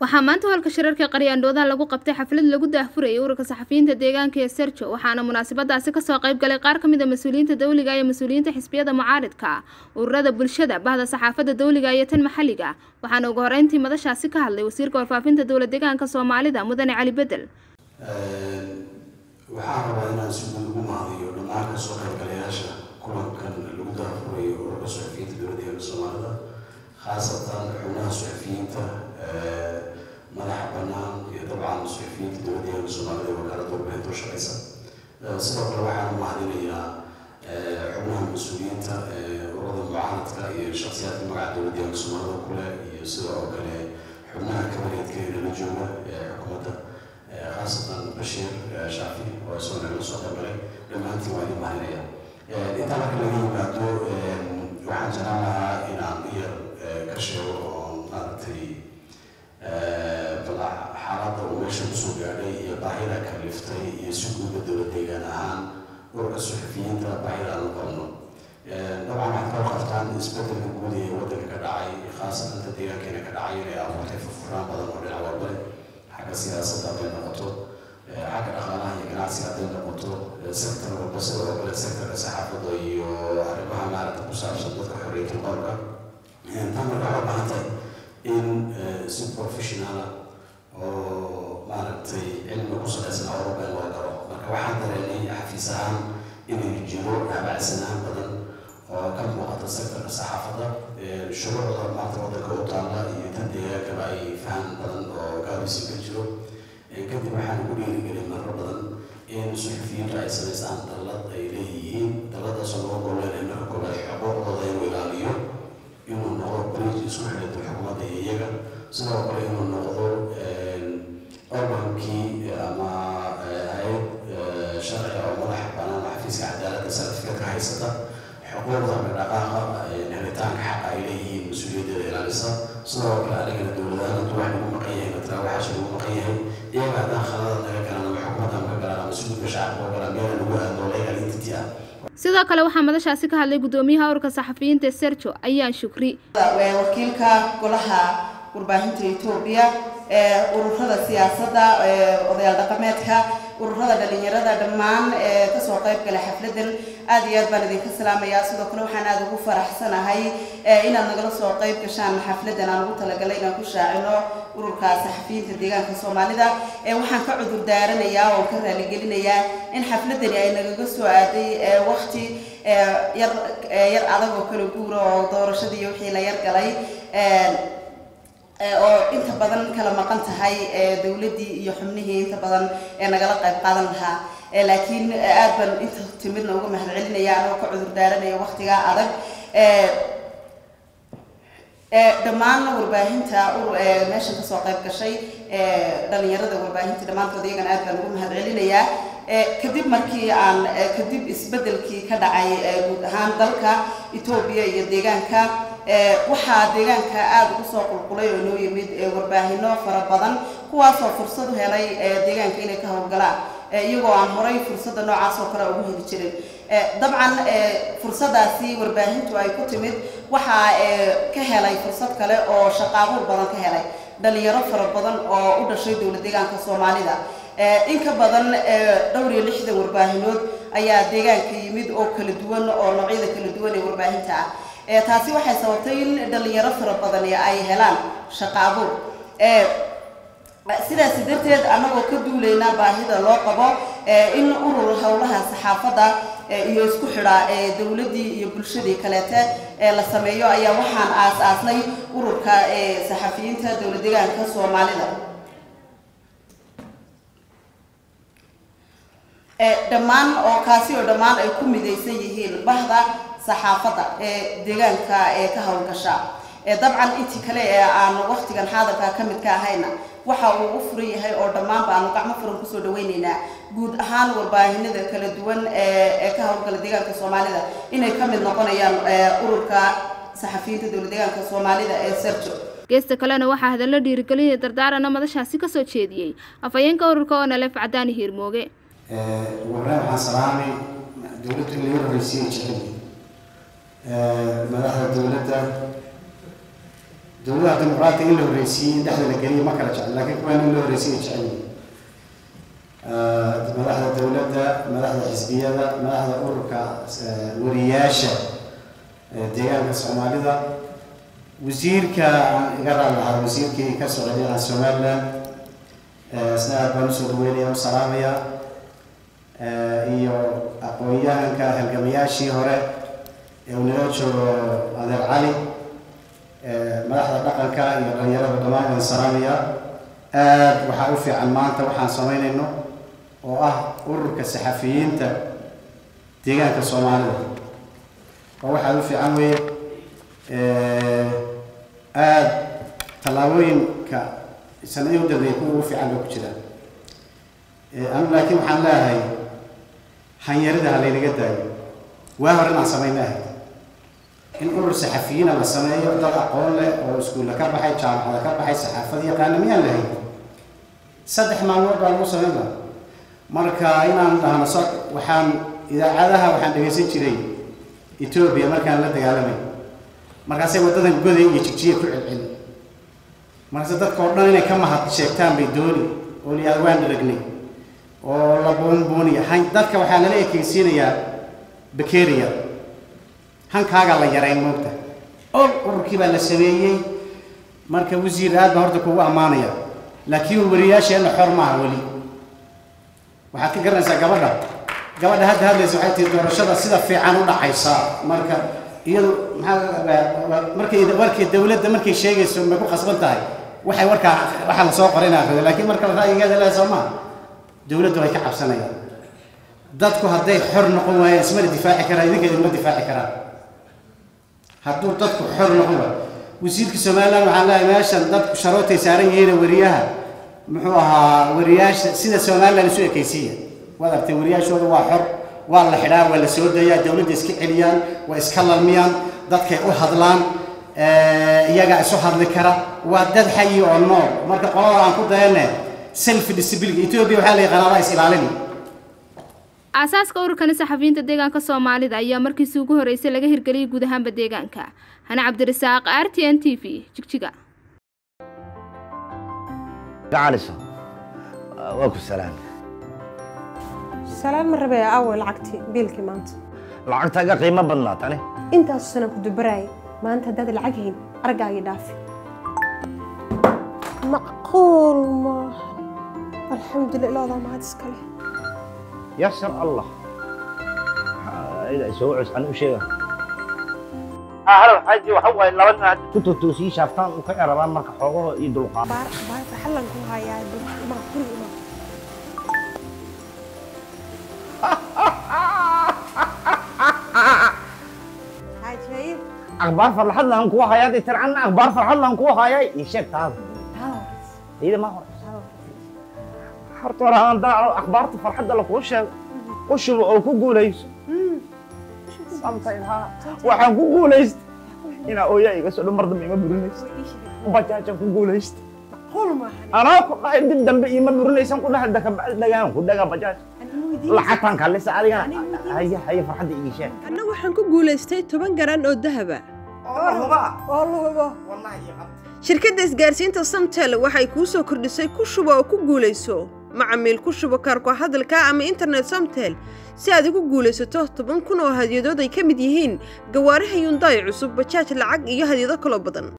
waxaa maanta hoolka shirarka qaryaandhoodaha lagu qabtay xaflad lagu daahfurayay ururka saxafiyiinta deegaanka ee serjo waxaana munaasabadaasi kasoo qayb galay qaar ka mid a mas-uuliyiinta dowliga iyo mas-uuliyiinta xisbiyada mucaaridka ururada bulshada bahda saxaafadda dowliga iyo tan maxalliga waxaana ugu horeyntii madashaasi ka hadlay wasiirka warfaafinta dowla deegaanka soomaalida mudane cali bedel waxaan rabaa inaan si guud ugu mahadiyo dhammaan kasoo qaybgalayaasha kulankan lagu daafurayo ururka suxufiyiinta dowladda deegaanka soomaalida khaasatan xubnaha suxufiyiinta madaxa bannaan iyo dabcan suxufiyiinta dowladda deegaanka soomaalida ee wakaalada warbaahinta u shaqeysa sidoo kale waxaan mahadinayaa xubnaha mas-uuliyiinta ururada mucaaradka iyo shakhsiyaadka magaca dowladda deegaanka soomaalida kule iyo sidoo kale xubnaha kabareedka ee nala jooga ee xukuumadda khaasatan bashiir shaafi oo isagoo nagala soo qaybgalay dhammaantiin waa idin mahadinaya intaa marka laga yimaado waxaan jeclaan lahaa inaan iyar ka sheego oo maaragtay bal xaaladda uu meesha kusoo gaadhay iyo baahida kaliftay iyo si guuda dowlad deegaan ahaan ururka suxufiyiinta baahida aan u qabno dabcan waxaad kala qabtaan isbedelka guud ee waddanka ka dhacay khaasatan inta deegaankeena ka dhacay inay abuurtay furfuraan badan oo dhinac walba leh xagga siyaasadda hadday noqoto xagga dhaqaalaha iyo ganacsiga hadday noqoto sector walba sidoo kale sectorka saxaafadda iyo arrimaha maaragta ku saabsan dadka xorriyatul qowlka tan marka waxay baahan tahay in si professionala oo maaragtay cilmi ku salaysan awroba loo galo marka waxaan dareemay xafiis ahaan inay jiro habacsanaan badan oo ka muuqata sectorka saxaafadda shuruucda maanta waddanka u taalla iyo tan deegaankaba ay faham badan oo gaabisi ka jiro kadib waxaan ugu dhiirigelin marar badan in suxufiyiintu ay samaystaan dallad ay leeyihiin dalladaasoo laga goleenay marka koobaad xuquuqdooda inuu ilaaliyo inuu noqdo bridge isku xidhata xukuumadda iyo iyaga sidoo kale inuu noqdo organkii ama hay-ad sharci oo madaxa bannaan xafiiska cadaaladda certificate-ka haysata xuquuqda dhaqaaqa helitaanka xaqa ay leeyihiin mas-uuliyaddeeda ilaalisa sidoo kale anigana dowladahan hadduu wax lagu maqan yahay matala waxaas lagu maqan yahay iyaga haddaan khalada naga galaan ama xukuumadda naga galaan ama suudka shacabka oo galaan meela lagu aado legal entity ah sidoo kale waxaa madashaasi ka hadlay guddoomiyaha ururka saxafiyiinta serjo ayaan shukri wakiilka golaha warbaahinta etoobiya ururada siyaasadda odayaal dhaqameedka ururada dhalinyarada dhammaan kasoo qayb gala xafladan aad iyo aad baan idinka salaamayaa sidoo kale waxaan aada ugu faraxsanahay inaad nagala soo qayb gashaan xafladan aan ugu talagalay inaan ku shaacino ururka saxafiyiinta deegaanka soomaalida waxaan ka cudur daaranayaa oo ka raaligelinayaa in xafladani ay nagaga soo aaday waqti yar yar adag oo kala guura oo doorashadii wixii la yar galay oo inta badan kala maqan tahay dowladdii iyo xubnihii inta badan ee nagala qayb qaadan lahaa laakiin aad baan inta timidna uga mahad celinaya anoo ka cudur daaranaya waqtigaa adag dhammaan warbaahinta meeshan kasoo qayb gashay dhalinyarada warbaahinta dhammaantood iyagana aad baan ugu mahad celinayaa kadib markii aan kadib isbedelkii ka dhacay guud ahaan dalka etoobiya iyo deegaanka waxaa deegaanka aada ugu soo qulqulay oo noo yimid warbaahino fara badan kuwaasoo fursad u helay deegaanka inay ka howlgalaan iyagoo aan horay fursadda noocaas oo kale ugu heli jirin dabcan fursadaasi warbaahintu ay ku timid waxaa ka helay fursad kale oo shaqaabuur badan ka helay dhalinyaro fara badan oo u dhashay dowla deegaanka soomaalida in ka badan dhowr iyo lixdan warbaahinood ayaa deegaanka yimid oo kala duwan oo noocyada kala duwan ee warbaahinta ah taasi waxay sababtay in dhalinyaro fara badani ay helaan shaqo abuur sidaasi darteed annagoo ka duulayna baahida loo qabo in urur howlaha saxaafadda iyo isku xidha dowladdii iyo bulshadii kaleete la sameeyo ayaa waxaan aas-aasnay ururka saxafiyiinta dowla deegaanka soomaalida dhammaan oo kaasi oo dhammaan ay ku midaysan yihiin bahda saxaafadda ee deegaanka ee ka howlgasha dabcan intii kale ee aan waqtigan xaadarka ka mid ka ahayna waxa uu u furan yahay oo dhammaanba aanu gacmo furan kusoo dhaweyneynaa guud ahaan warbaahinada kala duwan ee ka howlgala deegaanka soomaalida inay ka mid noqonayaan ururka saxafiyiinta dowla deegaanka soomaalida ee serjo geesta kalena waxaa hadallo dhiirigelinaya dardaarana madashaasi kasoo jeediyey afhayeenka ururka oo naleef cadaani hiirmooge warre waxaan salaamay dowladda laga horreysiyay jecel madaxda dowladda dowladaha dimuqraatiga in la horreysiiyey in dhexda la geliyo ma kala jecel laakiin kuwaan in la horreysiyo jecel yihiin madaxda dowladda madaxda xisbiyada madaxda ururka wariyaasha deegaanka soomaalida wasiirka aan iga raali lahaa wasiirkii ka socday aan somaliland isna aad baan usoo dhaweynaya u salaamaya iyo aqoon-yahanka halgamayaashii hore ee uu nala joogo adeer cali madaxda dhaqanka iyo dhalinyarada dhammaan waan salaamaya aad waxaa u fiican maanta waxaan samaynayno oo ah ururka saxafiyiinta deegaanka soomaalida oo waxaa u fiican weeye aada tallaabooyinka sanadii u dambeeyay kuwa ugu fiican ba ku jiraan anu laakiin waxaan leeyahay hanyarida ha laynaga daayo waa hore inaan samayna ahayd in urur saxafiyiina la sameeyo dad aqoon leh oo iskuulla ka baxay jaamacada ka baxay saxaafada yaqaana miyaan lahayn saddex maalmood baa lagu samayn laha marka inaan dhahno so waxaan idaacadaha waxaan dhegaysan jiray etoobiya markaan la dagaalamay markaasay waddadan goday iyo jigjiya ku celceli markaase dadka oo dhan inay ka mahad sheegtaan bay dooni oo liyaad waan dharagnay oo la buunbuuniya han dadka waxaa lala ekeysiinayaa bakeria hankaagaa la yarayn moogta ol ururkii baa la sameeyey marka wasiir aad baan horta kugu ammaanaya laakiin wariyaasheenna xor maaha weli waxaad ka garanaysaa gabadha gabadha hadda hadlaysa waxay tihi doorashada sida fiican u dhacaysa marka iyadu maxaa markay warkay dawladda markay sheegayso may ku qasban tahay waxay warkaa waxaa lasoo qoray in akhrido laakiin marka ra'yigeeda leedahay soo maha dawladdu way ka cabsanayaan dadku hadday xor noqon waayeen ismana difaaci karaan idinka idinma difaaci karaan hadduu dadku xor noqon waayo wasiirka somaliland waxaan leeyahay meeshan dadku sharootay saaran yihiin wariyaha muxuu ahaa wariyaasha sida somaliland isu ekaysiiya waad artay wariyaashooda waa xor waa la xidhaa waa la soo dayaa dawladda iska celiyaan waa iska lalmiyaan dadkay u hadlaan iyagaa isu hadli kara waa dad xayi oo nool marka qolada aan ku dayane self disability ethiopia waxaa la yaqaanaa is ilaalini aasaaska ururkani saxafiyiinta deegaanka soomaalida ayaa markiisii ugu horeysay laga hirgeliyay guud ahaanba deegaanka hane cabdirasaaq r t n t v jigjiga gacaliso waa ku salaan salaan ma rabee aaway lacagtii biilkii maanta lacagtaaga qiimo badnaa tani intaasu sanaan ku dubaraayay maanta haddaad lacag hayn argaagii dhaafi macquul maaha alxamdulillah ilaadaa mahad iska leh yasar allah ida soo cus an u sheega halo xaaji waxa waaye laba nin hadda ku totoosii shaaftaan u ka erabaan marka xoogaho iyo dulqaad baar baar farxallan ku hayaa ma guriga ima xaaji akhbaar farxad laan kugu hayaa dee tircanna akhbaar farxad laan kugu hayaa ii sheeg taada iyada ma hore horta hore aan daaco akhbaarta farxadda lakuu sheego u shubo oo ku guulayso samtayha waxaan ku guulaystay inaa ooyaa iga soo dhan mar dambe ima burinaysa bajaajaan ku guulaystay macquul maaha anaa ku dhahay dib dambe ima burinaysan ku dhahay dakabacdi dhagaan ku dhagaa bajaaj lacagtaan kalisa adigana haya haya farxadda ii sheeg anna waxaan ku guulaystay toban garan oo dahaba oo luhubo shirkadda isgaarsiinta samtel waxay kuu soo kordhisay ku shubo oo ku guulayso macamiil ku shubo kaarko hadalka ama internet samtel si aad ugu guulaysato toban kun oo hadyadood ay ka mid yihiin gawaaraha yundaay cusub bajaaj lacag iyo hadyado kaloo badan